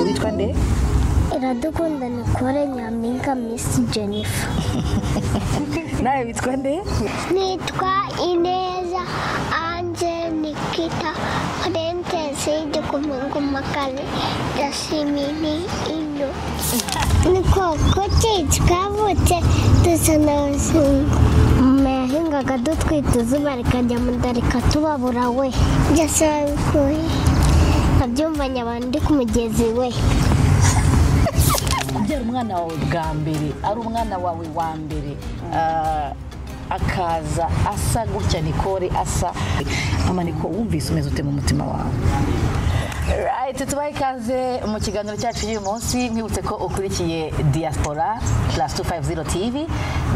witwa nde iradukunda nikore nyampinga misi jennifer nawe witwa nde nitwa ineza anje nikita kurentesi igikumangumakazi ndashimini ino ni koko twavutse dusa n'abazungu mama yahingaga dutwita izuba rikajya mu nda rikatubabura we ndasabikuye nkabyumvanye abantu ndi ku mugezi we kubyara umwana wawe bwa mbere ari umwana wawe wa mbere ah, akaza asa gutya nikore asa mama niko wumvise umeze ute mu mutima wawe Right, tubahe ikaze mu kiganiro cyacu cy'uyu munsi nkwibutse ko ukurikiye diaspora plus 250 tv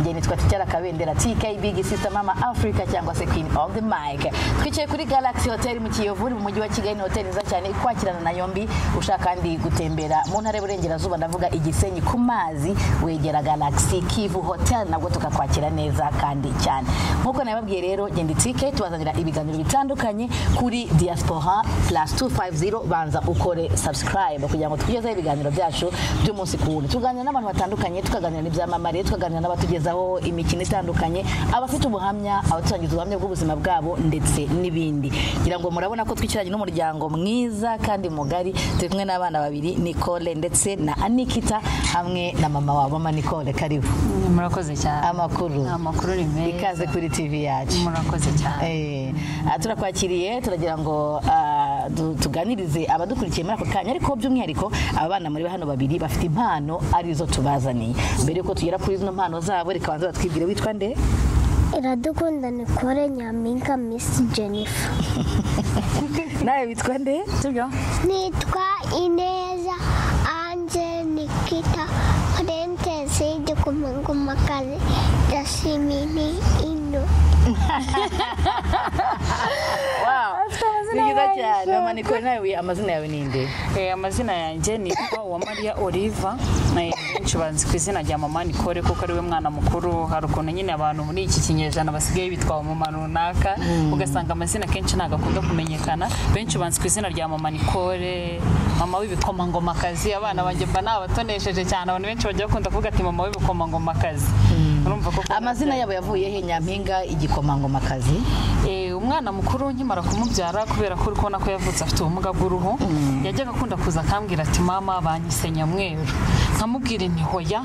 njye nitwa ticara kabendera tk big sister mama africa cyangwa se queen of the mic twicaye kuri galaxy hotel mu kiyovu iri mu mujyi wa kigali ni hoteli nziza cyane ikwakirana na yombi ushaka kandi gutembera mu ntara y'uburengerazuba ndavuga igisenyi ku mazi wegera galaxy kivu hotel nabwo tukakwakira neza kandi cyane nk'uko nababwiye rero genda itike tubazanira ibiganiro bitandukanye kuri diaspora plus 250 banza ukore subscribe kugira ngo tukugezeho ibiganiro byacu by'umunsi ku wundi tuganira n'abantu batandukanye tukaganira n'ibyamamare tukaganira n'abatugezaho imikino itandukanye abafite ubuhamya abaturangiza ubuhamya bw'ubuzima bwabo ndetse n'ibindi ngira ngo murabona ko twicaranye n'umuryango mwiza kandi mugari turi kumwe n'abana babiri Nicole ndetse na Anikita hamwe na mama wabo mama Nicole karibu murakoze cyane amakuru amakuru ni meza ikaze kuri TV yacu murakoze cyane Eh, ah, turakwakiriye turagira ngo ah, du- tuganirize abadukurikiye muri ako kanya ariko by'umwihariko aba bana muri hano babiri bafite impano arizo tubazaniye mbere yuko tugera kuri zino mpano zabo reka banze batwibwire witwa nde iradukunda nikore nyampinga misi jennifer nawe witwa nde sibyo nitwa ineza anje nikita kurentesi igikumangumakazi ndashimini ino ni byiza cyane mama Nicole, nawe amazina yawe ni nde Eh, amazina yanjye nitwa uwamariya oliva Eh, benshi banzi ku izina rya mama nikore kuko ari we mwana mukuru hari ukuntu nyine abantu muri iki kinyejana basigaye bitwa mama runaka ugasanga amazina kenshi ntabwo akunda kumenyekana benshi banzi ku izina rya mama nikore mama w'ibikomangomakazi abana banjye mba nabatonesheje cyane abantu benshi bajya bakunda kuvuga ati mama w'ibikomangomakazi urumva ko amazina yabo yavuye he nyampinga igikomangomakazi Eh, umwana mukuru nkimara kumubyara kubera ko uri kubona ko yavutse afite ubumuga bw'uruhu yajyaga akunda kuza akambwira ati mama banyise nyamweru nkamubwira nti hoya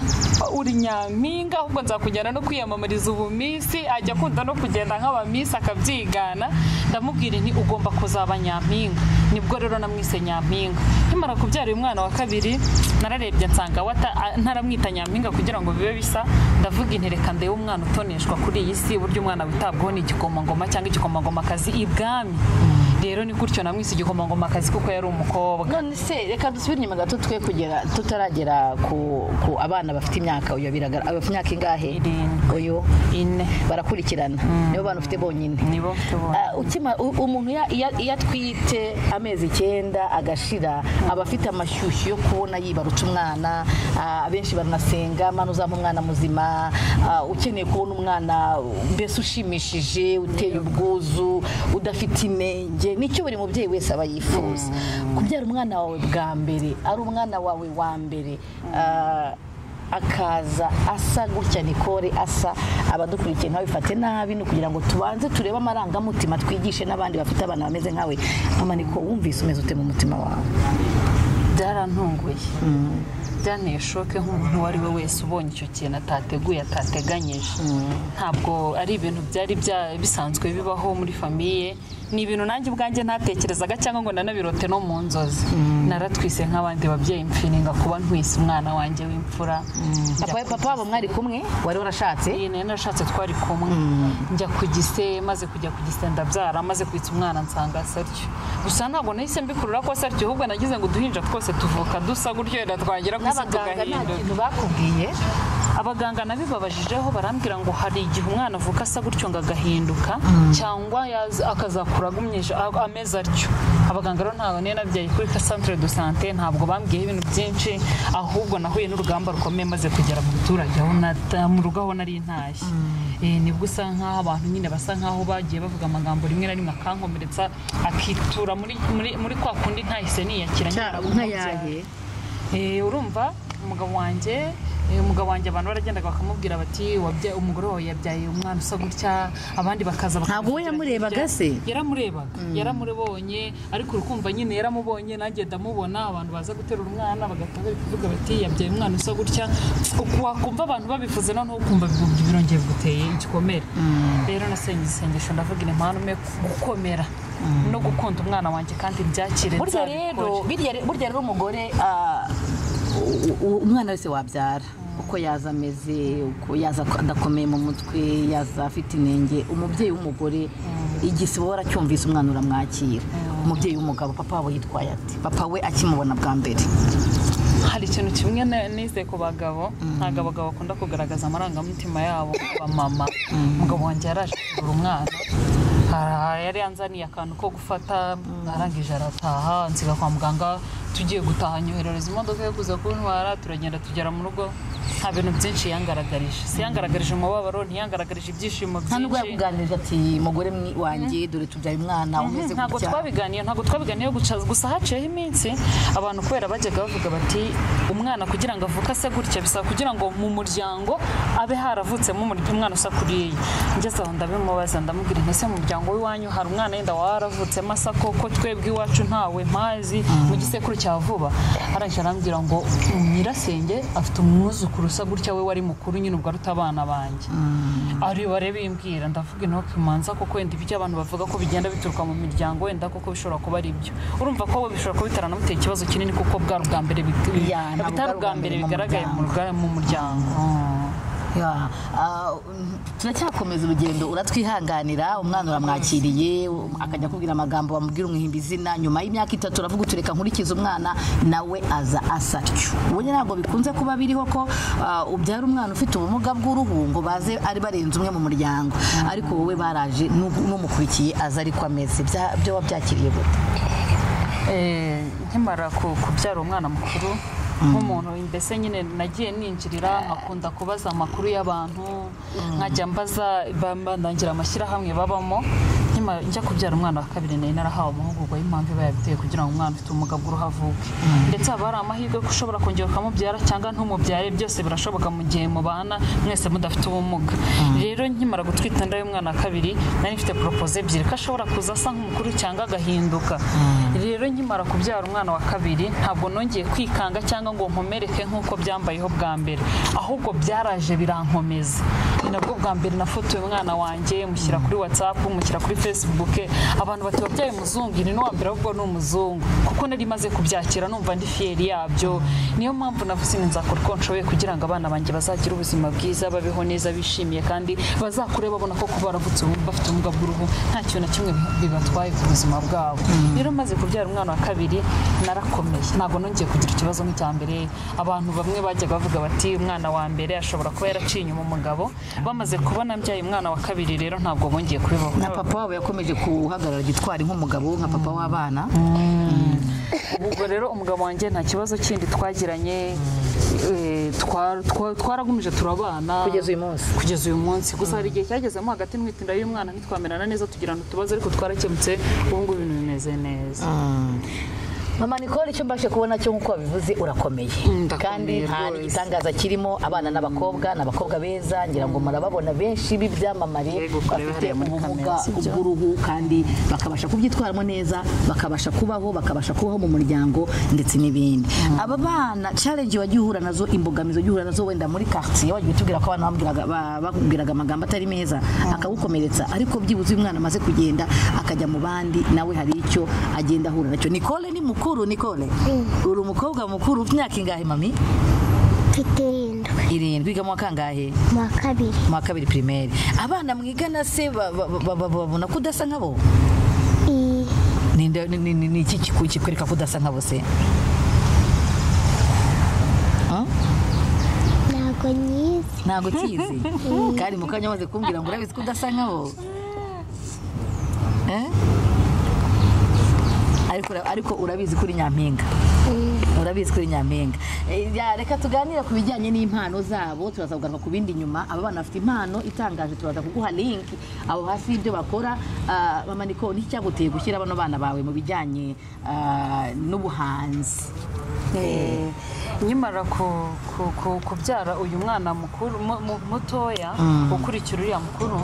uri nyampinga ahubwo nzakujyana no kwiyamamariza ubu minsi ajya akunda no kugenda nk'abaminsi akabyigana ndamubwira nti ugomba kuzaba nyampinga nibwo rero namwise nyampinga nkimara kubyara uyu mwana wa kabiri nararebye nsanga wata- a- ntaramwita nyampinga kugira ngo bibe bisa ndavuga inti reka ndebe umwana utoneshwa kuri iyi si buryo umwana witabwaho ni igikomangoma cyangwa igikomangomakazi ibwami rero ni gutyo namwise igikomangomakazi kuko yari umukobwa none se reka dusubire inyuma gato twe kugera tutaragera ku, ku abana bafite imyaka uyu biragaragara bafite imyaka ingahe Irindwi. uyu ine barakurikirana nibo bantu ufite bonyine nibo mfite bonyine. Ah, ukima- u- umuntu ya- iya- iyo atwite amezi icyenda agashira aba afite amashyushyu yo kubona yibarutse umwana ah, abenshi baranasenga mwana uzampa umwana muzima ah, ukeneye kubona umwana mbese ushimishije uteye ubwuzu udafite inenge nicyo buri mubyeyi wese aba yifuza kubyara umwana wawe bwa mbere ari umwana wawe wa mbere ah, akaza asa gutya nikore asa abadukurikiye ntawe bifate nabi ni ukugira ngo tubanze turebe amarangamutima twigishe n'abandi bafite abana bameze nkawe amaniko wumvise umeze ute mu mutima wawe byarantunguye byanteye shoke nk'umuntu uwo ari we wese ubonye icyo kintu atateguye atateganyije ntabwo ari ibintu byari bya- bisanzwe bibaho muri famiye ni ibintu nanjye ubwanjye ntatekerezaga cyangwa ngo nanabirote no mu nzozi naratwise nk'abandi babyeyi mfiringa kuba ntwise umwana wanjye w'imfura papa we papa wabo mwari kumwe wari warashatse iyi nayo narashatse twari kumwe njya ku gise maze kujya ku gise ndabyara maze kwitsa umwana nsanga saryo gusa ntabwo nahise mbikurura ko saryo ahubwo nagize ngo uduhinja twose tuvuka dusa gutyo wenda twagira ku isi n'abaganga nta tugahinduka kintu bakubwiye abaganga nabibabajijeho barambwira ngo hari igihe umwana avuka asa gutyo ngo agahinduka cyangwa yaza- akazakura agumyeje a- ameze atyo abaganga rero ntabwo niyo nabyaye kuri centre de sante ntabwo bambwiyeho ibintu byinshi ahubwo nahuye n'urugamba rukomeye maze kugera mu baturage aho nata- mu rugo aho nari intashye Eh, nibwo usa nkaho abantu nyine basa nkaho bagiye bavuga amagambo rimwe na rimwe akankomeretsa akitura muri muri- muri kwa kundi ntahise niyakira nyine naramubyara. Eh, urumva umugabo wanjye eh, umugabo wanjye abantu baragendaga bakamubwira bati "Wabyaye- umugore wawe yabyaye umwana usa gutya abandi bakaza bakamugira Ntabwo we yamurebaga hirya." se? yaramurebaga yaramubonye ariko urukumva nyine yaramubonye nanjye ndamubona abantu baza guterura umwana bagahita bari kuvuga bati yabyaye umwana usa gutya wakumva abantu babivuze noneho ukumva ibihumbi birongeye biguteye igikomere rero nasenye isengesho ndavuga impanome gukomera no gukunda umwana wanjye kandi byakire burya nzabikore. rero birya re- burya rero umugore ah, u- u- umwana wese wabyara uko yaza ameze uko yaza ak- adakomeye mu mutwe yaza afite inenge umubyeyi w'umugore igisibo waracyumvise umwana uramwakira umubyeyi w'umugabo papa wabo yitwaye ati papa we akimubona bwa mbere hari ikintu kimwe na- nize ku bagabo ntabwo abagabo bakunda kugaragaza amarangamutima yabo abamama umugabo wanjye yaraje kugura umwana Ah, yari yanzaniye akantu ko gufata arangije arataha nsiga kwa muganga tugiye gutaha nyoherereza imodoka yo kuza kuntwara turagenda tugera mu rugo nta bintu byinshi yangaragarije si yangaragarije umubabaro ntiyangaragarije ibyishimo nta nubwo byinshi yakuganirije ati mugore mwi- wanjye dore tubyaye umwana umeze ntabwo gutya twabiganiye ntabwo twabiganiyeho guca gusa haciyeho iminsi abantu kubera bajyaga bavuga bati umwana kugira ngo avuke ase gutya bisaba kugira ngo mu muryango abe haravutsemo umur- umwana usa kuriya ngeze aho ndabimubaza ndamubwira nti ese mu muryango w'iwanyu hari umwana yenda waravutsemo asa koko twebwe iwacu ntawe mpazi mu gisekuru cya vuba arangije arambwira ngo nyirasenge afite umwuzukuru usa gutya we wari mukuru nyine ubwo aruta abana banjye ari bare bimbwira ndavuga intoki manza kuko wenda ibyo abantu bavuga ko bigenda bituruka mu miryango wenda koko bishobora kuba ari ibyo urumva ko bishobora kuba bitaranamuteye ikibazo kinini kuko bwa bwa mbere big- Ya, ntabwo bitari ubwa mbere mu bigaragaye mu ruga- mu muryango Ya, ah, mm, turacyakomeza urugendo uratwihanganira umwana uramwakiriye um, akajya akubwira amagambo bamubwira umwihimba izina nyuma y'imyaka itatu uravuga utureka nkurikize umwana nawe aza asatyo ubundi ntabwo bikunze kuba biriho ko ah, ubyara umwana ufite ubumuga bw'uruhu ngo baze ari barenze umwe mu muryango ariko wowe baraje n'ub- n'umukurikiye aza ariko ameze Bya- byo wabyakiriye gute Eh, nkimara ku- kubyara umwana mukuru nk'umuntu mbese nyine nagiye ninjirira nkakunda kubaza amakuru y'abantu nkajya mbaza bandangira amashyirahamwe babamo Nkimara- njya kubyara umwana wa kabiri nari narahawe amahugurwa y'impamvu iba yabiteye kugira ngo umwana ufite ubumuga bw'uruhu avuke ndetse haba hari amahirwe ko ushobora kongera ukamubyara cyangwa ntumubyare byose birashoboka mu gihe mubana mwese mudafite ubumuga rero nkimara gutwita inda y'umwana wa kabiri nari mfite poropoze ebyiri ko ashobora kuza asa nk'umukuru cyangwa agahinduka rero nkimara kubyara umwana wa kabiri ntabwo nongeye kwikanga cyangwa ngo nkomereke nk'uko byambayeho bwa mbere ahubwo byaraje birankomeza ni nabwo bwa mbere nafotoye umwana wanjye mushyira kuri watsapu mushyira kuri facebook abantu bati wabyaye umuzungu ni n'uwambere ahubwo ni umuzungu kuko nari maze kubyakira numva ndi fiyeri yabyo niyo mpamvu navuze ni nzakora uko nshoboye kugira ngo abana banjye bazagire ubuzima bwiza babeho neza bishimiye kandi bazakure babona ko kuba baravutse ubu bafite ubumuga bw'uruhu nta kintu na kimwe bi- bibatwaye ku buzima bwabo rero maze kubyara umwana wa kabiri narakomeye ntabwo nongeye kugira ikibazo nk'icya mbere abantu bamwe bajyaga bavuga bati umwana wa mbere ashobora kuba yaraciye inyuma umugabo bamaze kubona mbyaye umwana wa kabiri rero ntabwo bongeye kubibaho na papa wabo yakomeje guhagarara gitwari nk'umugabo nka papa w'abana ubwo rero umugabo wanjye nta kibazo kindi twagiranye eh, twa- twa- twaragumije turabana Kugeza uyu munsi. kugeza uyu munsi gusa hari igihe cyagezemo hagati mwitindira y'umwana ntitwamerana neza tugirana utubazo ariko twarakemutse ubu ngubu ibintu bimeze neza mama nicole icyo mbashe kubona cyo nk'uko wabivuze urakomeye ndakomeye kandi nta rwose. n'igitangaza kirimo abana n'abakobwa ni abakobwa beza ngira ngo murababona benshi b'ibyamamare Yego, kureba bafite hariya muri ubumuga kamera, sibyo? bw'uruhu kandi bakabasha kubyitwaramo neza bakabasha kubaho bakabasha kubaho mu muryango ndetse n'ibindi aba bana challenge wagiye uhura nazo imbogamizi wagiye uhura nazo wenda muri quartier wagiye utubwira ko abantu bambwiraga- ba- bakubwiraga amagambo atari meza akagukomeretsa ariko byibuze uyu mwana amaze kugenda akajya mu bandi nawe hari icyo agenda ahura nacyo nicole ni mukuru nicole uri umukobwa mukuru ufite imyaka ingahe mami mfite irindwi irindwi wiga mu wa kangahe mu wa kabiri mu wa kabiri pirimeri abana mwigana se ba- ba- ba- ba- babona ko udasa nkabo I- Ninde- ni- ni- ni ni iki kiku- kikwereka ko udasa nkabo se ntabwo nyizi ntabwo ukizi kandi mu kanya amaze kumbwira ngo urabizi ko udasa nkabo Eh? Ariko ura- ariko urabizi ko uri nyampinga urabizi ko uri nyampinga Eh, ya, reka tuganire ku bijyanye n'impano zabo turaza kugaruka ku bindi nyuma aba bana bafite impano itangaje turaza kuguha link aho hasi y'ibyo bakora Ah, mama niko nticyaguteye gushyira bano bana bawe mu bijyanye ah, n'ubuhanzi Eh, nkimara ku- ku- ku- kubyara uyu mwana mukuru mu- mu- mutoya ukurikira uriya mukuru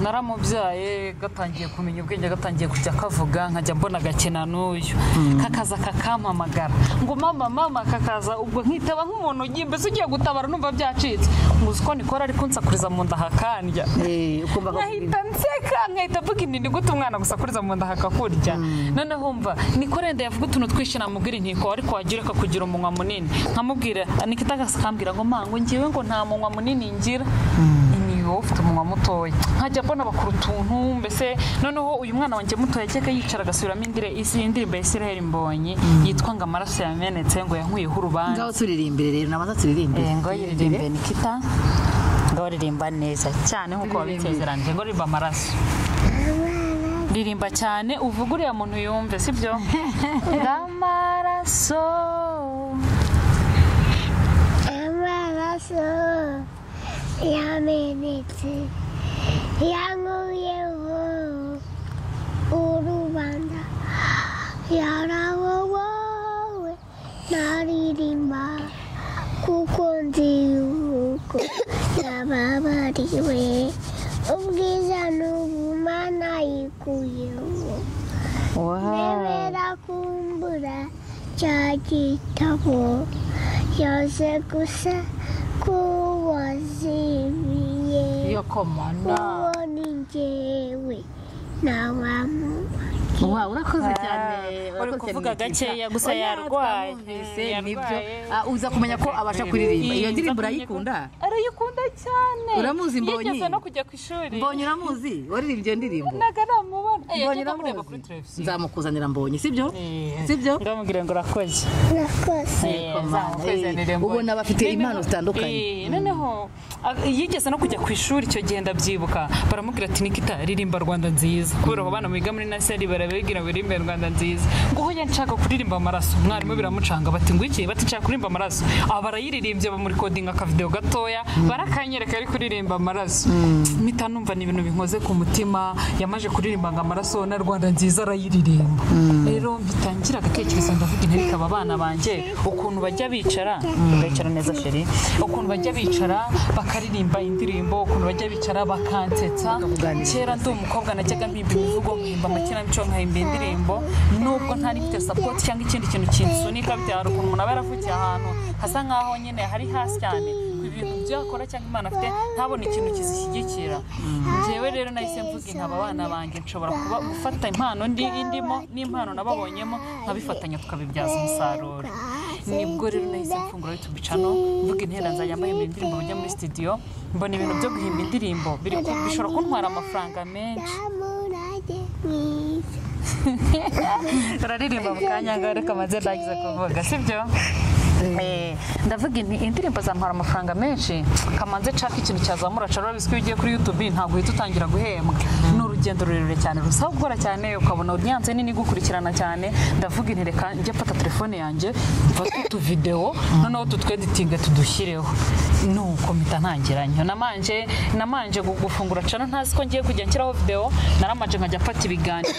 naramubyaye gatangiye kumenya ubwenge gatangiye kujya kavuga nkajya mbona agakina n'uyu kakaza kakampamagara ngo mama mama kakaza ubwo nkitaba nk'umuntu ugiye mbese ugiye gutabara numva byacitse muzi ko nikora ariko nsakuriza mu nda hakandya Eh, ukumva ko- nkahita nseka nkahita mvuga inti ni gute umwana gusakuriza mu nda hakakurya noneho mva nikorenda yavuga utuntu twinshi namubwira intiko ariko wagira akakugira umunwa munini nkamubwira nikita akambwira ngo mango ngewe ngo nta munwa munini ngira ni wowe ufite umunwa mutoya nkajya mbona bakora utuntu mbese noneho uyu mwana wanjye mutoya cyeka yicara agasubiramo indire isi indirimbo ya Israel Mbonyi yitwa ngo amaraso yamenetse ngo yankuyeho urubanza ngaho turirimbire rero namaze turirimbire ngo yiririmbe nikita ngo ririmba neza cyane nk'uko wabisezeranije ngo ririmba amaraso ririmba cyane uvuga uriya muntu yumve sibyo amaraso Amaraso yamenetse yankuyeho urubanda yarawowowe naririmba kuko nzi yuko yababariwe ubwiza n'ubumana yikuyeho Nemera kumbura cya gitabo yaje gusa kuwazimiye yo komana uwo ni njyewe ntawamuba Wow, urakoze cyane uri urakoze kuvuga cyane, Nikita. gakeya gusa Oya, yarwaye. twamwumvise, Eh, nibyo yarwaye. Ah, uza kumenya ko abasha kuririmba iyo Iyi, ndirimbo nza kumenya ko- urayikunda arayikunda cyane Uramuzi, Mbonyi? yigeze no kujya ku ishuri mbonye uramuzi waririmbye iyo ndirimbo ntago aramubona Eh, mbonye yajyaga amureba uramuzi kuri televiziyo nzamukuzanira mbonye sibyo Eh, sibyo ndamubwira ngo urakoze nakoze ubona bafite impano zitandukanye Eh, noneho a- yigeze no kujya ku ishuri icyo gihe ndabyibuka baramubwira ati nikita ririmba rwanda nziza kubera abo bana biga muri naseri barabibwira biririmbe rwanda nziza ngo hoya nshaka kuririmba amaraso mwarimu biramucanga bati ngo iki bati nshaka kuririmba amaraso aba barayiririmbye bamurikodinga akavidewo gatoya barakanyereka ari kuririmba amaraso mpita numva ni ibintu binkoze ku mutima yamaje kuririmba ngo amaraso na rwanda nziza arayiririmba rero mbitangira agatekerezo ndavuga intebe ikaba abana banjye ukuntu bajya bicara ugayicara neza sheri ukuntu bajya bicara bakaririmba indirimbo ukuntu bajya bicara bakansetsa kera ndi umukobwa najyaga mpimba imivugo nkahimba amakinamico nkahimba indirimbo nubwo ntari mfite sapoti cyangwa ikindi kintu kinsunika byaro ukuntu umuntu aba yaravukiye ahantu hasa nkaho nyine hari hasi cyane ku bintu byakora cyangwa imana afite ntabone ikintu kizishyigikira njyewe rero nahise mvuga nkaba abana banjye nshobora kuba gufata impano ndi indimo n'impano nababonyemo nkabifatanya tukabibyaza umusaruro nibwo rero nahise mfungura YouTube bicano mvuga intera nzajya mbayobora indirimbo bajya muri studio mbona ibintu byo guhimba indirimbo biri ku- bishobora kuntwara amafaranga menshi ndamurage mwiza turaririmba mu kanya ngaho reka maze ndagize kuvuga sibyo Eh, ndavuga inti indirimbo zampara amafaranga menshi kamanze nshaka ikintu cyazamura cara urabizi ko iyo ugiye kuri youtube ntabwo uhita utangira guhembwa ni urugendo rurerure cyane rusaba gukora cyane ukabona audience nini igukurikirana cyane ndavuga inti reka njye mfata telefone yanjye mfate utuvidewo noneho tutweditinge tudushyireho nuko mpita ntangiranye namanje namanje gu- gufungura cana ntazi ko ngiye kujya nshyiraho video naramanje nkajya mfata ibiganiro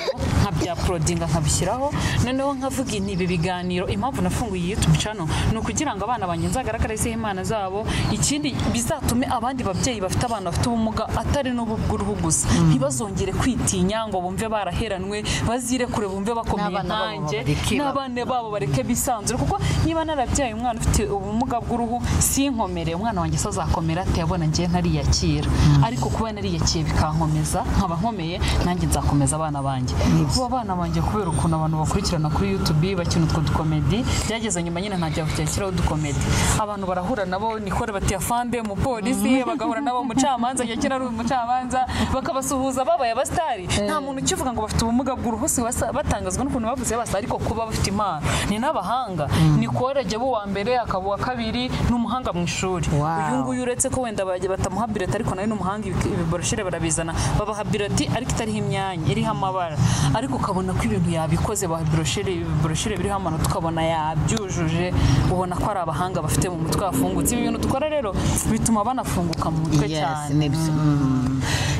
nkabyaporodinga nkabishyiraho noneho nkavuga inti ibi biganiro impamvu nafunguye iyi youtube channel ni ukugira ngo abana banjye nzagaragarizeho impano zabo ikindi bizatume abandi babyeyi bafite abana bafite ubumuga atari n'ubu bw'uruhu gusa ntibazongere kwitinya ngo bumve baraheranwe bazirekure bumve bakomeye N'abana babo nkanjye bareke ba- n'abana babo bareke bisanzure kuko niba narabyaye umwana ufite ubumuga bw'uruhu sinkomere umwana wanjye se azakomera ati yabona ngiye ntariyakira ariko kuba nariyakiye bikankomeza nkaba nkomeye nanjye nzakomeza abana banjye kuba abana banjye kubera ukuntu abantu bakurikirana kuri youtube bakina utwo dukomedi byageze nyuma nyine ntajya kujyakiraho udukomedi abantu barahura nabo nikore bati afande umupolisi bagahura nabo umucamanza yakira ari umucamanza bakabasuhuza babaye abasitari nta muntu ukivuga ngo bafite ubumuga bw'uruhu si wasa- batangazwa n'ukuntu bavuze basa ariko kuba bafite impano ni n'abahanga ni korege bo uwa mbere akaba uwa kabiri ni umuhanga mu ishuri Wow. uyu nguyu uretse ko wenda bajya batamuha bireti ariko nawe n'umuhanga ibi- ibiboroshire barabizana babaha bireti ariko itariho imyanya iriho amabara ariko ukabona ko ibintu yabikoze baha boroshire ibiboroshire biriho amanota ukabona yabyujuje ubona ko ari abahanga bafite mu mutwe hafungutse ibi bintu dukora rero bituma banafunguka mu mutwe Yes, cyane nibyo.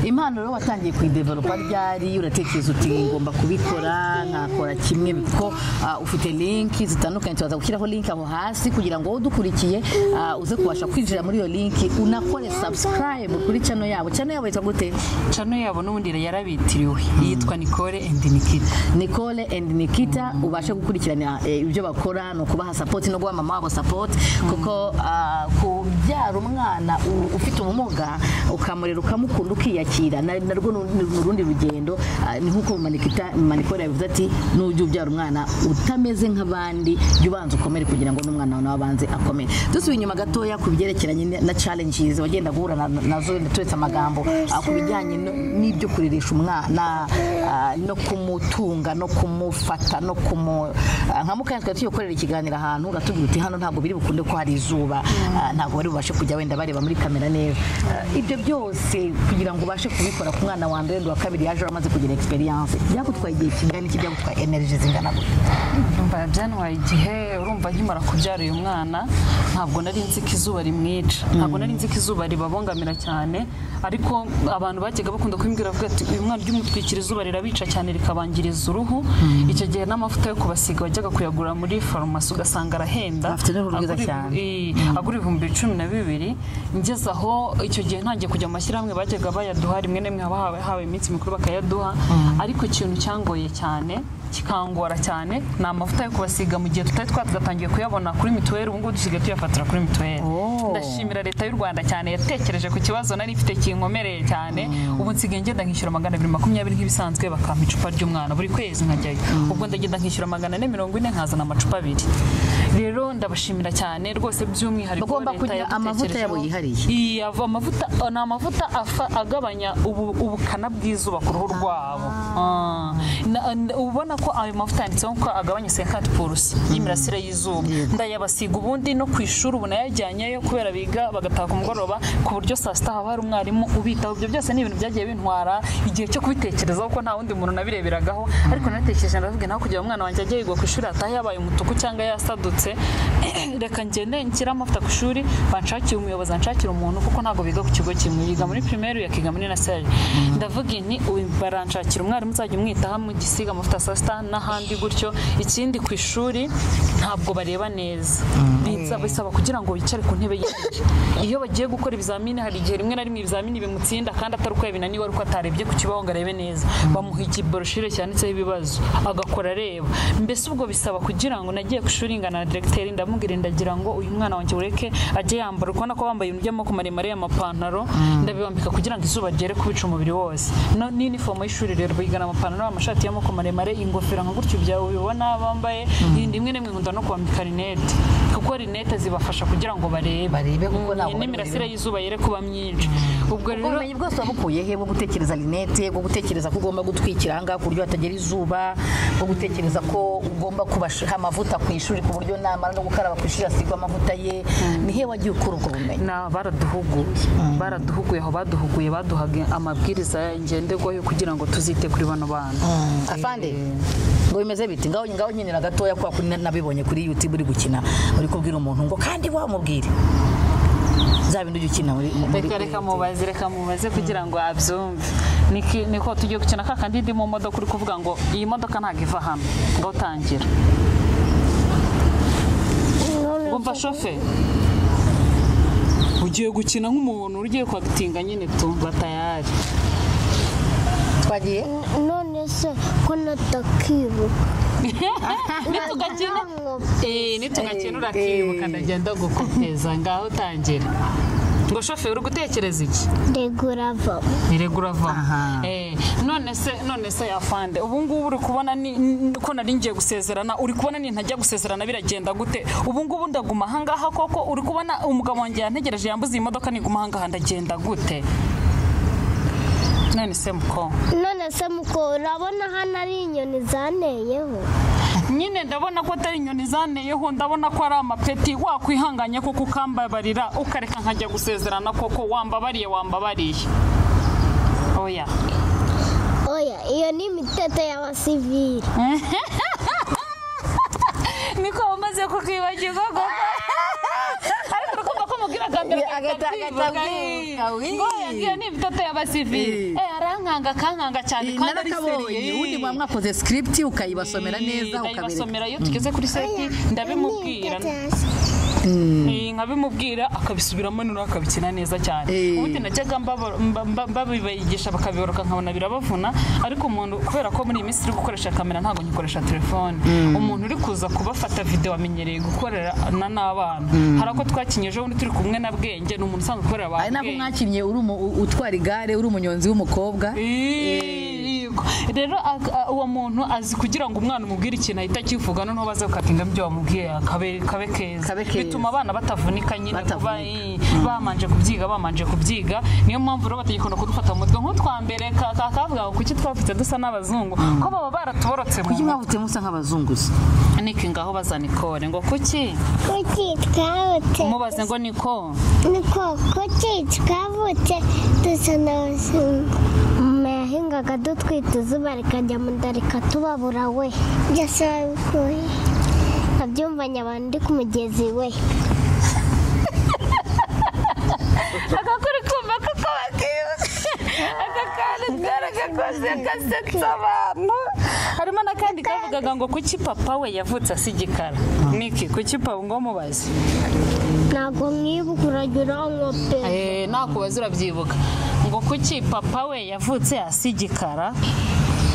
impano rero watangiye kuyidevelopa ryari uratekereza uti ngomba kubikora nkakora kimwe kuko ah, ufite linki zitandukanye turaza gushyiraho linki aho hasi kugira ngo wowe udukurikiye ah, uze kubasha kwinjira muri iyo linki unakore subscribe kuri channel yabo channel yabo yitwa gute cano yabo n'ubundi yarabitiriwe yitwa nicole and nikita nicole and nikita ubashe gukurikirana eh, ibyo bakora ni ukubaha sapoti no guha mama wabo sapoti kuko ah, kubyara umwana u- ufite ubumuga ukamurera ukamukunda ukiyakira na- narwo ni ni urundi rugendo ah, ni nk'uko mama Nikita- mama nicole yabivuze ati nujya ubyara umwana utameze nk'abandi jya ubanza ukomere kugira ngo n'umwana wawe nawe abanze akomere dusubiye inyuma gatoya ku byerekeranye na- na challenges wagendaga uhura na- nazo turetse amagambo ah, ku bijyanye no- n'ibyo kuririsha umwana ah, no kumutunga no kumufata no kumu ah, nka mukanya twari tugiye gukorera ikiganiro ahantu uratubwira uti hano ntabwo biri bukunde ko hari izuba ah, ntabwo bari bubashe kujya wenda bareba muri kamera neza Ah, ibyo byose kugira ngo ubashe kubikora ku mwana wa mbere wa kabiri yaje amaze kugira experience byagutwaye igihe kingana iki byagutwaye energy zingana gute Umva byantwaye igihe urumva nkimara kubyara uyu mwana ntabwo nari nzi ko izuba rimwica ntabwo nari nzi ko izuba ribabongamira cyane ariko abantu bajyaga bakunda kubimbwira bavuga ati uyu mwana ry'umutwikira izuba rirabica cyane rikabangiriza uruhu icyo gihe n'amavuta yo kubasiga wajyaga kuyagura muri farumasi ugasanga arahenda Afite n'uruhu rwiza Agura- cyane. i- agura ibihumbi cumi na bibiri ngeze aho icyo gihe ntangiye kujya mu mashyirahamwe bajyaga bayaduha rimwe na rimwe haba hawe- hawe iminsi mikuru bakayaduha ariko ikintu cyangoye cyane kikangora cyane ni amavuta yo kubasiga mu gihe tutari twagatangiye kuyabona kuri mituweli ubu ngubu dusigaye tuyafatira kuri mituweli ndashimira leta y'u rwanda cyane yatekereje ku kibazo nari mfite kinkomereye cyane ubu nsigaye ngenda nkishyura magana abiri makumyabiri nk'ibisanzwe bakampa icupa ry'umwana buri kwezi nkajyayo ubwo ndagenda nkishyura magana ane mirongo ine nkazana amacupa abiri rero ndabashimira cyane rwose by'umwihariko Bagomba leta kugira amavuta yabo yadutekerejeho. Iya, ava- amavuta ni amavuta afa- agabanya ubu- ubukana bw'izuba ku ruhu rwabo Ah. Na- na- ubona ko ayo mavuta yanditseho ko agabanya senkati purusi y'imirasire y'izuba ndayabasiga ubundi no ku ishuri ubu nayajyanyeyo kubera biga bagataha ku mugoroba ku buryo saa sita haba hari umwarimu ubitaho ibyo byose ni ibintu byagiye bintwara igihe cyo kubitekerezaho ko nta wundi muntu nabireberagaho ariko natekereje ndavuga naho kugira ngo umwana wanjye ajye yigwa ku ishuri atahe yabaye umutuku cyangwa yasadutse reka ngende nshyire amavuta ku ishuri banshakire umuyobozi anshakire umuntu kuko ntabwo biga ku kigo kimwe yiga muri primaire yakiga muri nasari ndavuga nti "Uyu baranshakira umwarimu uzajya umwitaho mugisiga amavuta saa sita n'ahandi gutyo ikindi ku ishuri ntabwo bareba neza Binsaba- bisaba kugira ngo wicare ku ntebe y'igiti iyo bagiye gukora ibizamini hari igihe rimwe na rimwe ibizamini bimutsinda kandi atari uko yabinaniwe ariko atarebye ku kibaho ngo arebe neza bamuha ikiboroshire cyanditseho ibibazo agakora areba mbese ubwo bisaba kugira ngo nagiye ku ishuri ngana na diregiteri ndamubwira ndagira ngo uyu mwana wanjye ureke ajye yambara uri kubona ko bambaye ibintu by'amaboko maremare y'amapantaro ndabibambika kugira ngo izuba ryere kubica umubiri wose No- n'inifomo y'ishuri rero bigana amapantaro amashati y'amaboko maremare ingofero nka gutyo ibya ubibona bambaye rimwe na rimwe nkunda no kubambika rinete kuko rinete zibafasha kugira ngo barebe Barebe kuko Mm, ntabwo bari n'imirasire burebe. y'izuba yere kuba myinshi ubwo rero ubumenyi bwose wabukuye he bwo gutekereza linete bwo gutekereza ko ugomba gutwikira ahangaha ku buryo hatagera izuba bwo gutekereza ko ugomba kubasha amavuta ku ishuri ku buryo namara no gukaraba ku ishuri asigwa amavuta ye ni he wagiye ukura ubwo bumenyi na baraduhuguye baraduhuguye aho baduhuguye baduhaga amabwiriza ngenderwaho kugira ngo tuzite kuri bano bana afande ngo bimeze biti ngaho ngaho nkenera gatoya kwa kuri na- nabibonye kuri youtube uri gukina uri kubwira umuntu ngo kandi wamubwire bya bintu ujya ukina muri muri- reka reka mubaze reka mubaze kugira ngo abyumve Niki- niko tugiye gukina ka kandi ndi mu modoka uri kuvuga ngo iyi modoka ntabwo iva hano ngo utangira wumva shoferi ugiye gukina nk'umuntu ugiye kwagitinga nyine tumva tayari twagiye None se ko natakibuka nitugakina Eh, nitugakina urakibuka ndagenda gukopeza ngaho utangira ngo shoferi uri gutekereza iki ndegura ava ntirego uravamo Eh, none se none se yafande ubu ngubu uri kubona ni- n- ko nari ngiye gusezerana uri kubona ni ntajya gusezerana biragenda gute ubu ngubu ndaguma ahangaha koko uri kubona umugabo wanjye yantegereje yambuze iyi modoka niguma ahangaha ndagenda gute none se muko none se muko urabona hano ari inyoni zaneyeho nyine ndabona ko atari inyoni zaneyeho ndabona ko ari amapeti wakwihanganye kuko ukambabarira ukareka nkajya gusezerana koko wambabariye wambabariye oya oya iyo ni imiteto y'abasivili niko umaze kukibagirwa koko ariko urukumva ko mubwira agambira Agata- agatabwira, ngo yagiye ni ibitoto y'abasivili Eh. eh arankanga kankanga cyane kandi ari seriye narakabonye ubundi muba mwakoze script ukayibasomera neza ukabereka ndabibasomera iyo tugeze kuri seti ndabimubwira Eh, nkabimubwira akabisubiramo noneho akabikina neza cyane Eh. ubundi najyaga mbaba- mba- mba- mbabibigisha bakabiboroka nkabona birabavuna ariko umuntu kubera ko muri iyi minsi uri gukoresha kamera ntabwo ngikoresha telefone umuntu uri kuza kubafata videwo amenyereye gukorerana n'abana hari ako twakinye ejo bundi turi kumwe na bwenge ni umuntu usanzwe ukorera abantu ari nako bwenge. mwakinnye uri umu- u- utwara igare uri umunyonzi w'umukobwa Yego. rero ak- a- uwo muntu azi kugira ngo umwana umubwire ikintu ahita akivuga noneho baze gukatinga ibyo wamubwiye akabe kabe keza Kabe keza. bituma abana batavunika nyine kuba Batavunika. eh, bamanje kubyiga bamanje kubyiga niyo mpamvu rero batagikunda kudufata mu mutwe nk'utwa mbere ka- ka- kavuga ngo kuki twafite dusa n'abazungu ko baba baratuborotse mu kuki mutwe mwavutse musa nk'abazunguzi niki ngaho baza nikore ngo kuki kuki twabutse umubaze ngo niko niko kuki twabutse dusa n'abazungu mama yahingaga dutwita izuba rikajya mu nda rikatubabura we byose babikuye abyumvanye abantu ndi ku mugezi we agakuri kumva ko kaba kibuze aka kantu karagakoze gasetsa abantu harimo n'akandi kavugaga ngo kuki papa we yavutse asigikara niki kuki papa ngo mubaze ntabwo mwibuka uragira unywa pe nakubaze urabyibuka ngo kuki papa we yavutse asigikara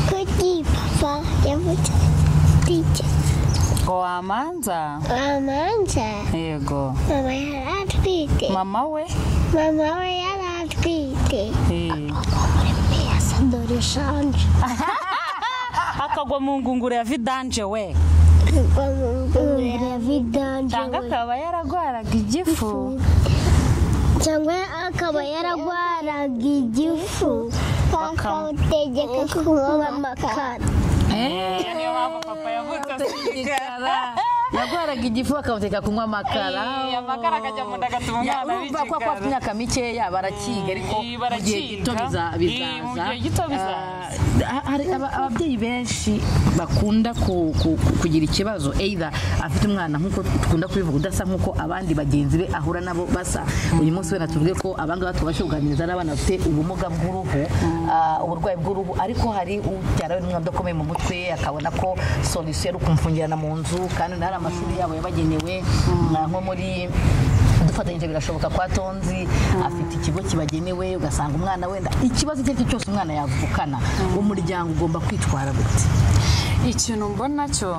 kuki papa yavutse tike ngo wamanza amanza yego mama yari atwite mama we mama we yari atwite Eh, dore shanje akagwa mu ngunguru ya vidanje we Ngwa mu ngunguru ya vidanje cyangwa we. akaba yaragwaraga igifu cyangwa akaba yaragwaraga igifu bakawutegeka kuba amakara Eh, niyo mpamvu papa yavutse asigikara yagwaraga igifu bakamuteka kunywa amakara Eh, amakara akajya mu nda agatuma Ya, umwana urumva ko afite abigikara. imyaka mikeya barakiga ariko Eh, mu gihe gito barakiga. biza- Eh, mu bizaza gihe gito bizaza. Ah, hari aba- ababyeyi benshi bakunda ku- ku- ku- kugira ikibazo either afite umwana nk'uko dukunda kubivuga udasa nk'uko abandi bagenzi be ahura nabo basa uyu munsi wenda tuvuge ko abangaba tubashe kuganiriza n'abana bafite ubumuga bw'uruhu ah, uburwayi bw'uruhu ariko hari ubyara we n'umwana udakomeye mu mutwe akabona ko solisiyo ari ukumfungirana mu nzu kandi nari amashuri yabo yabagenewe ah, nko muri dufatanyije birashoboka kwa tonzi afite ikigo kibagenewe ugasanga umwana wenda ikibazo icyo ari cyo cyose umwana yavukana umuryango ugomba kwitwara gute ikintu mbona cyo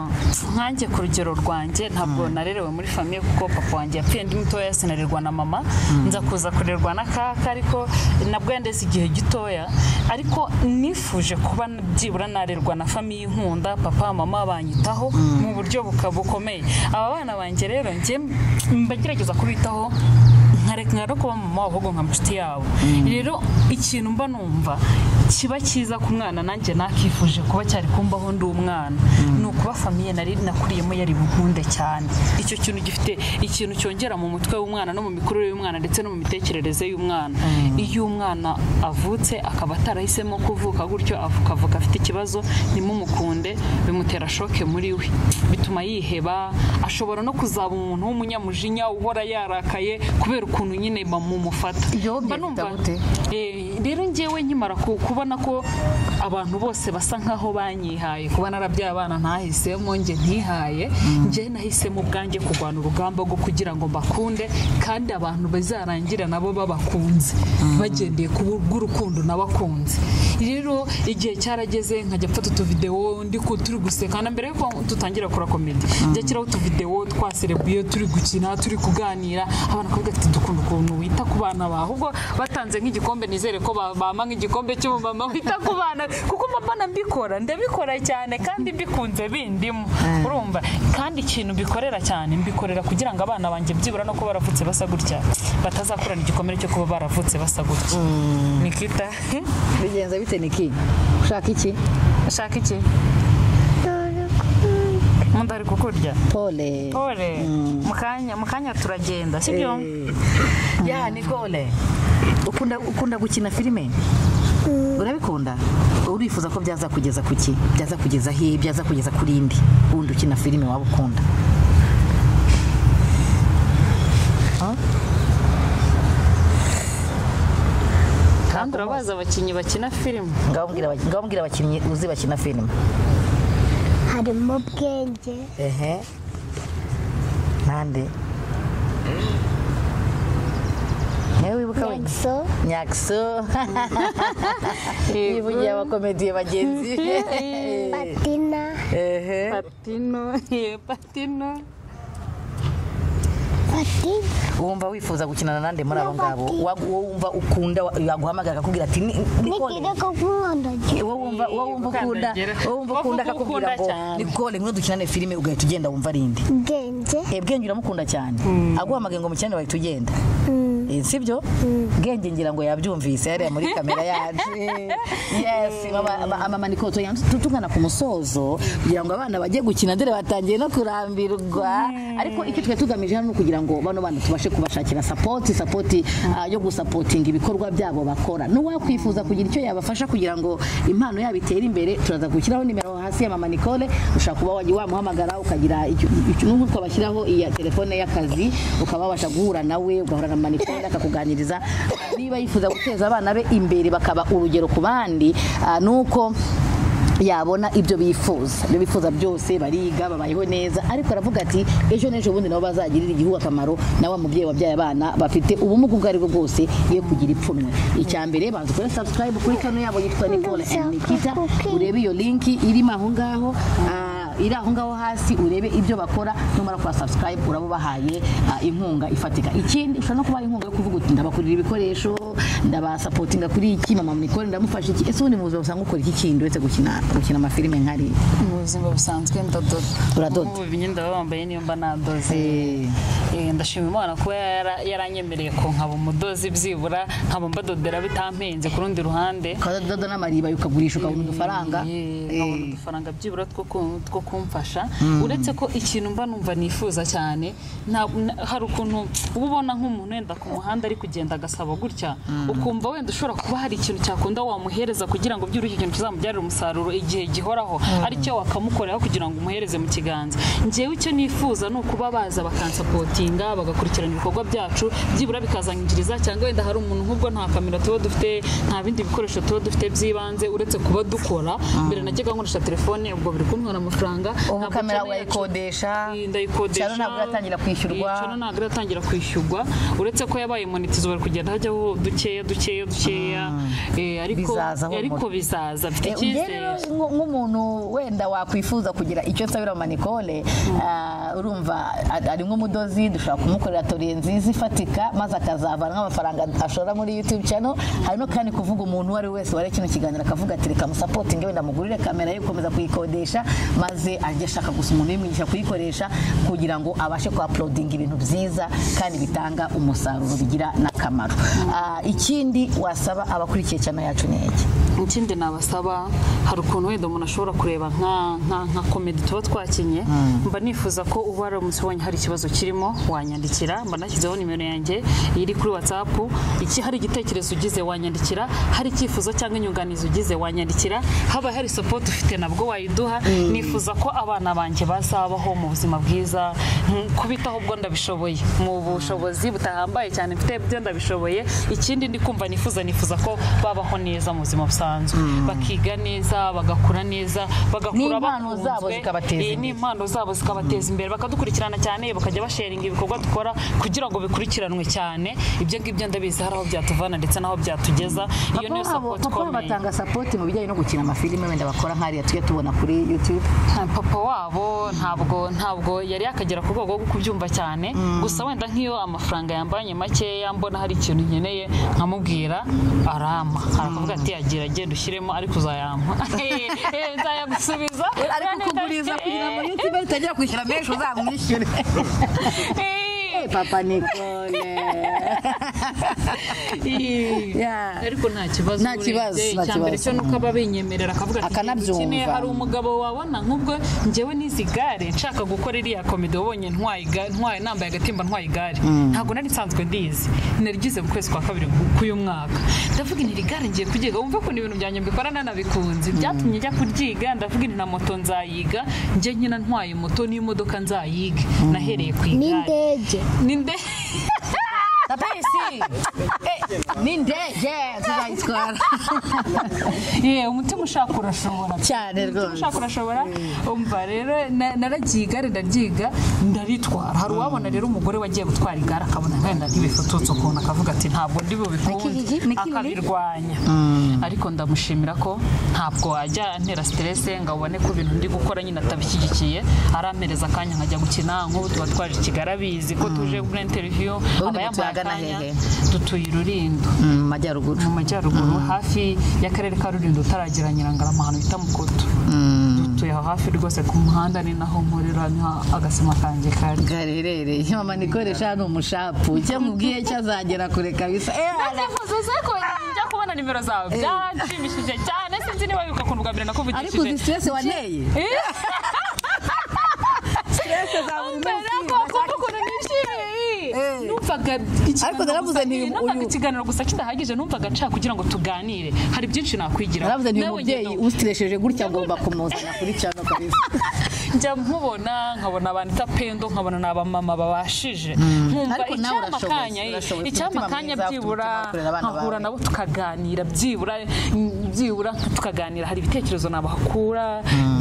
nkanjye ku rugero rwanjye ntabwo narerewe muri famiye kuko papa wanjye yapfuye ndi mutoya sinarerwa na mama nza kuza kurerwa na kaka ariko nabwo yandeze igihe gitoya ariko nifuje kuba byibura narerwa na famiye inkunda papa mama banyitaho mu buryo buka- bukomeye aba bana banjye rero njye mba ngerageza kubitaho nkareka no kuba mama wabo ahubwo nka inshuti yabo rero ikintu mba numva kiba cyiza ku mwana nanjye nakifuje kuba cyari kumbaho ndi umwana ni ukuba famiye nari nakuriyemo yari bukunde cyane icyo kintu gifite ikintu cyongera mu mutwe w'umwana no mu mikurire y'umwana ndetse no mu mitekerereze y'umwana iyo umwana avutse akaba atarahisemo kuvuka gutyo avuka avuka afite ikibazo nimumukunde bimutera shoke muri we bituma yiheba ashobora no kuzaba umuntu w'umunyamujinya uhora yarakaye kubera ukuntu nyine bamumufata Ibyo Mba byahita numva- gute? Eh, rero ngewe nkimara ku- kubona ko abantu bose basa nkaho banyihaye kuba narabyaye abana ntahisemo njye ntihaye njye nahisemo ubwanjye kurwana urugamba rwo kugira ngo mbakunde kandi abantu bazarangire nabo babakunze bagendeye ku bw'urukundo nabakunze rero igihe cyarageze nkajya mfata utuvidewo ndi ku- turi guseka na mbere yuko tutangira gukora komedi njya kiraho utuvidewo twaserebuye turi gukina turi kuganira abana bakavuga ati dukunda ukuntu wita ku bana bawe ahubwo batanze nk'igikombe nizere ko ba- bampa nk'igikombe cy'umumama wita ku bana kuko mama nabikora ndabikora cyane kandi mbikunze bindimo urumva kandi ikintu mbikorera cyane mbikorera kugira ngo abana banjye byibura no kuba baravutse basa gutya batazakurana igikomere cyo kuba baravutse basa gutya nikita bigenza bite niki ushaka iki ushaka iki dore ubundi ari kukurya pole pole mukanya mukanya turagenda sibyo ya nicole ukunda ukunda gukina filime urabikunda urifuza ko byaza kugeza ku ki byaza kugeza he byaza kugeza kuri indi wundi ukina filime waba ukunda kandi urabazi abakinnyi bakina filime ngaho mbwira abaki- ngaho mbwira abakinnyi uzi bakina filime harimo ubwenge ehe nande nawe wibuka wenda nyagiso nyakso yivugiye abakomediye bagenzi be patina ehe patino ye patino patina wumva wifuza gukinana nande muri abo ngabo Wa- wowe wumva ukunda wa- yaguhamagara akakubwira ati "Ni- Nicole, nigire ko kunkondagira wowe wumva wowe wumva ukunda wowe wumva ukunda akakubwira ngo Nicole ngwino dukinane filime ugahita ugenda wumva arindi ubwenge Eh, bwenge uramukunda cyane aguhamagaye ngo mukinane bahita ugenda Eh, sibyo bwenge ngira ngo yabyumvise yariya muri kamera yacu yes mama- ama- ama manikoto yanzu tutugana ku musozo kugira ngo abana bajye gukina dore batangiye no kurambirwa ariko icyo twe tugamije hano ni ukugira ngo bano bana tubashe kubashakira sapoti sapoti ah, yo gusapotinga ibikorwa byabo bakora n'uwakwifuza kugira icyo yabafasha kugira ngo impano yabo itere imbere turaza gushyiraho nimero hasi ya mama Nicole ushobora kuba wajya wamuhamagara ukagira icyo- icyo- n'ubu twabashyiraho iya telefone y'akazi ukaba wabasha guhura nawe ugahura na mama Nicole akakuganiriza niba yifuza guteza abana be imbere bakaba urugero ku bandi ah, nuko yabona ibyo bifuza ibyo bifuza byose bariga babayeho neza ariko aravuga ati ejo n'ejo bundi nabo bazagirira igihugu akamaro na wa mubyeyi wabyaye abana bafite ubumuga ubwo ari bwo bwose ye kugira ipfunwe icya mbere banza ukore subscribe kuri kano yabo yitwa Nicole and Nikita urebe iyo linki irimo aho ngaho ah, iri aho ngaho hasi urebe ibyo bakora numara kwa subscribe uraba ubahaye ah, inkunga ifatika ikindi ushobora no kubaha inkunga yo kuvuga uti ndabakurira ibikoresho ndabasapotinga kuri iki mama Nicole ndamufasha iki ese ubundi mu buzima usanga ukora iki kindi uretse gukina gukina amafilime nk'ariya mu buzima busanzwe ndadoda Uradoda? ubu imyenda baba bambaye niyo mba nadoze Eh, Eh, ndashima imana kuba yara- yaranyemereye ko nkaba umudozi byibura nkaba mbadodera bitampenze ku rundi ruhande ukadoda n'amariba ukagurisha ukabona udufaranga Eh, Eh, nkabona udufaranga byibura two ku- two kumfasha uretse ko ikintu mba numva nifuza cyane nta- na- hari ukuntu uba ubona nk'umuntu wenda ku muhanda ari kugenda agasaba gutya ukumva wenda ushobora kuba hari ikintu cyakunda wamuhereza kugira ngo byibura icyo kintu kizamubyarire umusaruro igihe gihoraho aricyo wakamukoreraho kugira ngo umuhereze mu kiganza ngewe icyo nifuza ni ukuba baza bakansapotinga bagakurikirana ibikorwa byacu byibura bikazangiriza cyangwa wenda hari umuntu nk'ubwo nta kamera tuba dufite nta bindi bikoresho tuba dufite by'ibanze uretse kuba dukora mbere najyaga nkoresha telefone ubwo biri kuntwara amafaranga ubu ntabwo kamera channel yacu- urayikodesha Eh, ndayikodesha Channel ntabwo iratangira kwishyurwa. Eh, channel ntabwo iratangira kwishyurwa uretse ko yabaye monetizo bari kugenda hajyaho dukeya dukeya dukeya Eh, ariko Bizaza ahubwo. ariko bizaza mfite Eh, njye icyizere rero nk- nk'umuntu wenda wakwifuza kugira icyo nsabira mama Nicole ah, urumva a- ari nk'umudozi dushobora kumukorera toriye nziza ifatika maze akazavana nk'amafaranga ashora muri YouTube channel hari no kandi kuvuga umuntu uwo ari we wese wari kino kiganiro akavuga ati reka musapotinge wenda mugurire kamera ye gukomeza kuyikodesha maze ajye ashaka gusa umuntu ubimwigisha kuyikoresha kugira ngo abashe kuhaporodinga ibintu byiza kandi bitanga umusaruro bigira n'akamaro Ah, ikindi wasaba abakurikiye channel yacu ni iki ikindi nabasaba hari ukuntu wenda umuntu ashobora kureba nka nka- nka komedi tuba twakinye mba nifuza ko uba ari umunsi wabonye hari ikibazo kirimo wanyandikira mba nashyizeho nimero yanjye iri kuri watsapu iki hari igitekerezo ugize wanyandikira hari icyifuzo cyangwa inyunganizi ugize wanyandikira haba hari sapoti ufite nabwo wayiduha nifuza ko abana banjye bazabaho mu buzima bwiza mm, kubitaho ubwo ndabishoboye mu bushobozi butahambaye cyane mfite byo ndabishoboye ikindi ndi kumva nifuza nifuza ko babaho neza mu buzima busanzwe bakiga neza bagakura neza bagakura N'impano zabo bakunzwe. zikabateza Eh, imbere. n'impano zabo zikabateza imbere bakadukurikirana cyane bakajya basharinga ibikorwa dukora kugira ngo bikurikiranwe cyane ibyo ngibyo ndabizi hari aho byatuvana ndetse n'aho byatugeza iyo niyo Papa wabo- sapoti papa ikomeye batanga sapoti mu bijyanye no gukina amafilime wenda bakora nk'ariya tujya tubona kuri YouTube Ah, papa wabo ntabwo ntabwo yari yakagera ku rwego rwo kubyumva cyane gusa wenda nk'iyo amafaranga yambanye makeya mbona hari ikintu nkeneye nkamubwira arama arakuvuga ati agira agenda ushyiremo ariko uzayampa Eh, eh, nzayagusubiza ariko kuguriza kugira ngo YouTube itagira kwishyura menshi uzamwishyure Eh, papa nikone Yeah. ariko nta kibazo Nta kibazo, urebye, nta icyambere kibazo. cyo nuko aba binyemerera akavuga ati Akanabyumva. "Ikintu ukeneye hari umugabo wabona nk'ubwo njyewe n'izi gare nshaka gukora iriya komedi wabonye ntwaye iga- ntwaye nambaye agatimba ntwaye igare ntabwo nari nsanzwe ndizi narigize mu kwezi kwa kabiri ku- k'uyu mwaka ndavuga inti iri gare ngiye kuryiga wumve ko ni ibintu byanjye mbikora nanabikunze byatumye njya kuryiga ndavuga inti na moto nzayiga njye nyina ntwaye moto n'imodoka nzayige nahereye ku igare n'indege ninde papa isi Eh, ni ndege tuzayitwara yewe umutima ushaka urashobora cyane Umutima rwose ushaka urashobora umva rero na- naragiye igare ndaryiga ndaritwara hari uwabona rero umugore wagiye gutwara igare akabona nkenda ntibifututse ukuntu akavuga ati ntabwo ndi bubikunde Nikiriri, nikiriri. akabirwanya ariko ndamushimira ko ntabwo wajya antera siterese ngo abone ko ibintu ndi gukora nyine atabishyigikiye arampereza akanya nkajya gukina nk'ubu tuba twaje i kigali abizi ko tuje muri interiviyu aba yambaye mutuye ahagana akanya hehe? dutuye irulindo Mm, mu majyaruguru mu majyaruguru hafi y'akarere ka rulindo utaragera nyirangarama ahantu bita mukoto dutuye aho hafi rwose ku muhanda ni naho nkorera niho agasima kanjye kari gaherereye mama nikoresha ni umushapu icyo mubwiye cyo azagera kure kabisa Eh, ntifuzuze ko njya kubona nimero zawe byanshimishije cyane sinzi niba bibuka ukuntu bwa mbere ariko uzi nakuvugishije stress waneye mbere ko kumva ukuntu nishimiye numvaga Ariko naravuze nti uyu- numvaga ikiganiro gusa kidahagije numvaga nshaka kugira ngo tuganire hari byinshi nakwigira naravuze nti uyu mubyeyi usitiresheje gutya agomba kumuzana kuri cyano kabisa njya nkubona nkabona abantu itapendo nkabona ni abamama babashije nkumva Ariko nawe icyama urashoboye, kanya eh, urashoboye, ufite icyama umutima kanya mwiza, ufite byibura umutima wo kurera abana nkahura bawe. nabo tukaganira byibura byibura tukaganira hari ibitekerezo nabahakura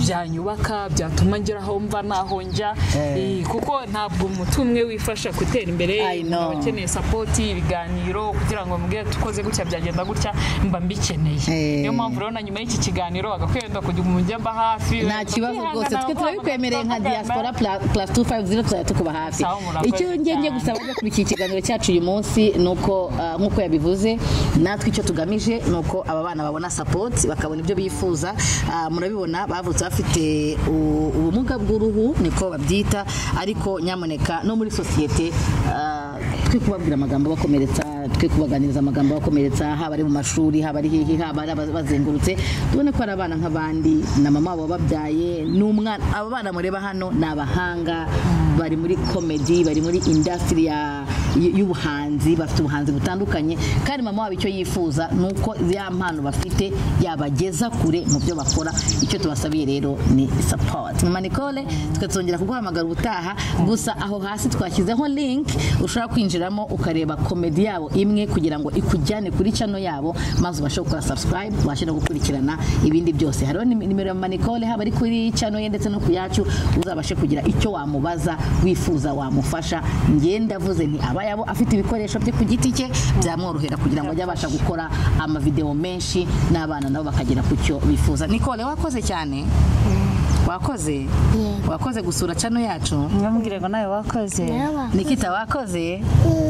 byanyubaka byatuma ngeraho mva naho njya Eh, kuko ntabwo umuntu umwe wifasha gutera imbere I know. abakeneye sapoti ibiganiro kugira ngo mbwire tukoze gutya byagenda gutya mba mbikeneye Eh. niyo mpamvu rero na nyuma y'iki kiganiro bagakwiye wenda kujya umujya mba hafi nta kibazo rwose twe turabikwemereye nka diaspora plus 250 tuzajya tukuba hafi Sawa, murakoze icyo ngenge cyane. gusa abajya kurikira ikiganiro cyacu uyu munsi ni uko ah, nk'uko yabivuze natwe icyo tugamije ni uko aba bana babona support bakabona ibyo bifuza Ah, murabibona bavutse bafite u- ubumuga bw'uruhu niko babyita ariko nyamuneka no muri sosiyete ah, twe kubabwira amagambo abakomeretsa twe kubaganiriza amagambo abakomeretsa haba ari mu mashuri haba ari hehe haba ari aba- bazengurutse tubone ko ari abana nk'abandi na mama wabo wababyaye n'umwana aba bana mureba hano ni abahanga bari muri komedi bari muri indasitiri y'ubuhanzi bafite ubuhanzi butandukanye kandi mama wabo icyo yifuza ni uko ya mpano bafite yabageza kure mu byo bakora icyo tubasabiye rero ni support mama Nicole tukazongera kuguhamagara ubutaha gusa aho hasi twashyizeho link ushobora kwinjiramo ukareba komedi yabo imwe kugira ngo ikujyane kuri channel yabo maze ubashe gukora subscribe ubashe no gukurikirana ibindi byose hariho nim- nimero ya mama Nicole haba ari kuri channel ye ndetse no ku yacu uzabashe kugira icyo wamubaza wifuza wamufasha njye ndavuze nti aba yabo afite ibikoresho bye ku giti cye byamworohera kugira ngo ajye abasha gukora amavideo menshi n'abana nabo bakagera ku cyo bifuza Nicole wakoze cyane wakoze wakoze gusura channel yacu Nyamubwire ngo nawe wakoze naba Nikita wakoze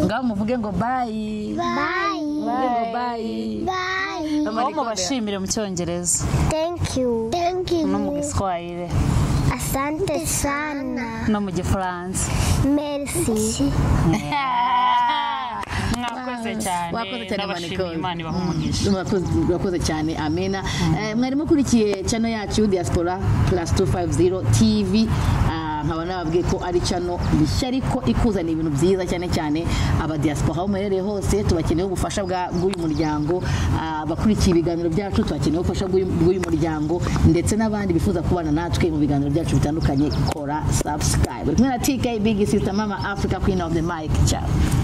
ngaho muvuge ngo bayi bye muvuge ngo bayi bye aho mubashimire mu cyongereza thank you thank you no mu giswahili asante sana no mu gifaransa merci mwakoze cyane Wakoze cyane, n'abashimiye Manikoni. imana ibaha umugisha Murakoze- murakoze cyane amena Eh, mwari mukurikiye channel yacu diaspora plus 250 tv Ah, nkaba nababwiye ko ari channel bishya ariko ikuzaniye ibintu byiza cyane cyane aba diaspora aho muherereye hose tubakeneye ubufasha bwa- bw'uyu muryango Ah, abakurikiye ibiganiro byacu tubakeneye ubufasha bw'uyu bw'uyu muryango ndetse n'abandi bifuza kubana natwe mu biganiro byacu bitandukanye kora subscribe uri kumwe na tk big sister mama africa queen of the mic ciao